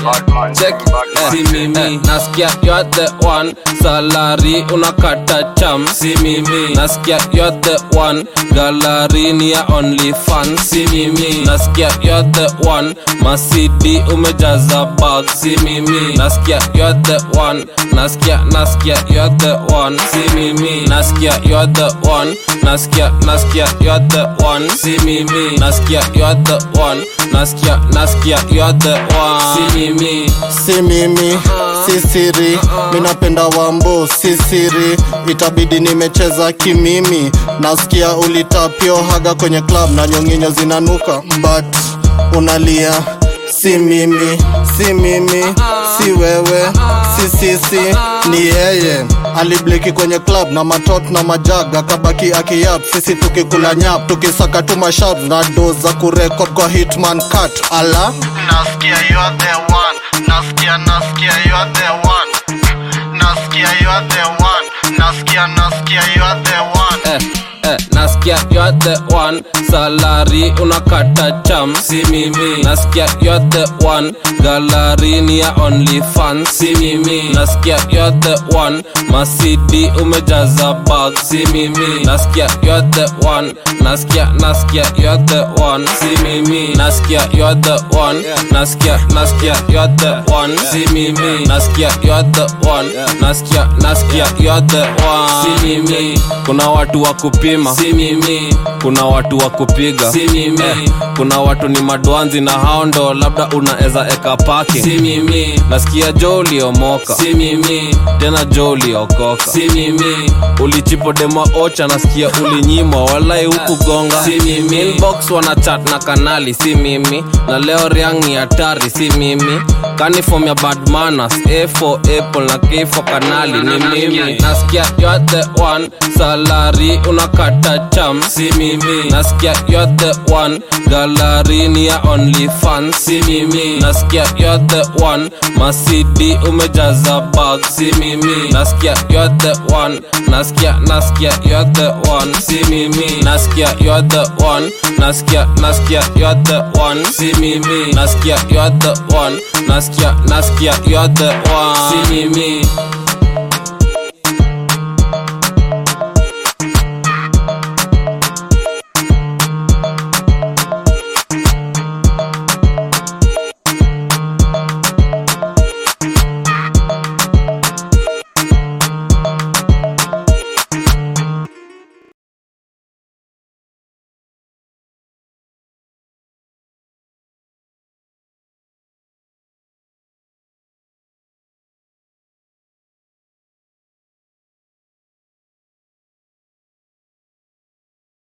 check eh, si mimi nasikia you're the one salary unakata cham si mimi nasikia you're the one gallery ni ya only fan si mimi nasikia you're the one masidi umejaza bag si mimi nasikia you're the one nasikia nasikia you're the one si mimi nasikia you're the one nasikia nasikia you're the one si mimi nasikia you're the one nasikia nasikia you're the one si mimi si mimi si siri minapenda wambo si siri itabidi nimecheza kimimi nasikia ulitapio haga kwenye club na nyonginyo zinanuka but unalia si mimi si mimi si wewe si sisi ni yeye alibleki kwenye club na matot na majag akabaki akiyap sisi tukikula nyap tukisaka tu mashab na do za kurekod kwa hitman cut ala nasikia you are the one nasikia nasikia you are the one nasikia you are the one nasikia nasikia you are the one eh, eh, nasikia you're the one salary unakata cham si mimi nasikia you're the one gallery ni ya only fan si mimi nasikia you're the one masidi umejaza bag si mimi nasikia you're the one nasikia nasikia you're the one si mimi nasikia you're the one nasikia nasikia you're the one si mimi nasikia you're the one nasikia nasikia you're the one si mimi kuna watu wa kupima si mimi kuna watu wa kupiga si mimi eh, kuna watu ni madwanzi na hao ndo labda unaeza eka paki si mimi nasikia jo uliomoka si mimi tena jo uliokoka si mimi ulichipo demo ocha nasikia ulinyimwa walai huku gonga si mimi inbox wana chat na kanali si mimi na leo riang ni hatari si mimi kanifom ya bad manners a for apple na k for kanali ni mimi nasikia you're the one salary unakata cham si mimi nasikia you're the one gallery ni ya only fan si mimi nasikia you're the one masidi umejaza bag si mimi nasikia you're the one nasikia nasikia you're the one si mimi nasikia you're the one nasikia nasikia you're the one si mimi nasikia you're the one nasikia nasikia you're the one si mimi